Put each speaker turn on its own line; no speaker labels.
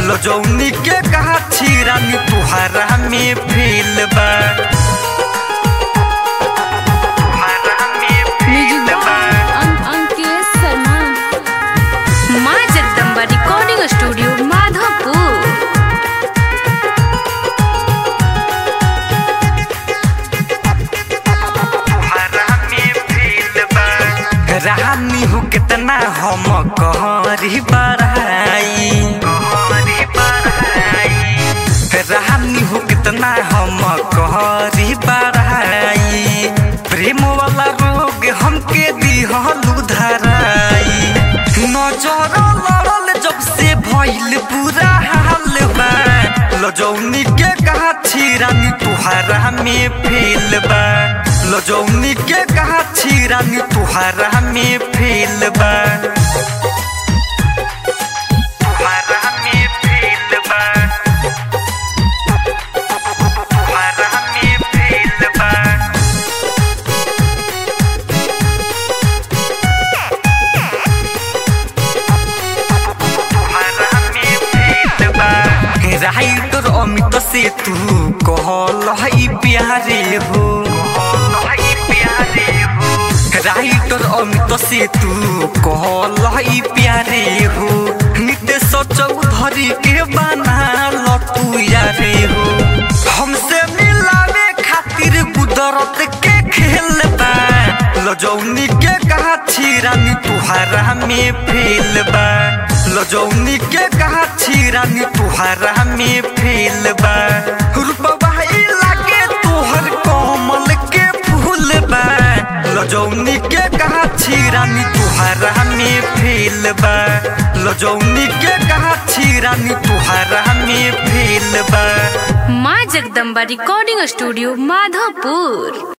लजौनी के कहा छिरानी तुहरा में फेल बा तुहरा में फेल बा
अंकेश शर्मा माँ जगदम्बा रिकॉर्डिंग स्टूडियो माधोपुर
रानी हो कितना हम कहरी बड़ाई रानी हो कितना हम कहरी बड़ाई प्रेम वाला रोग हमके दिहलू धराई नजर लड़ल जब से भइल पूरा हाल बा लजौनी के कहा छिरानी तुहरा में फेल बा लजौनी के कहा छिरानी तुहरा में फेल बा तुहरा में फेल बा तुहरा में फेल बा राइटर अमित से तू कहल है प्यारे हो राइटर अमित से तू कहल है प्यारे हो नितेश चौधरी के बना तू यारे हो हमसे मिलावे खातिर कुदरत के खेल बा लजौनी के कहा छिरानी तुहरा में फेल बा लजौनी के कहा छिरानी तुहरा में फेल बा रूपवा लागे तोहर कमल के फूल बा लजौनी के कहा छिरानी तुहरा में फेल बा लजौनी के कहा छिरानी तुहरा में फेल बा
माँ जगदम्बा रिकॉर्डिंग स्टूडियो माधोपुर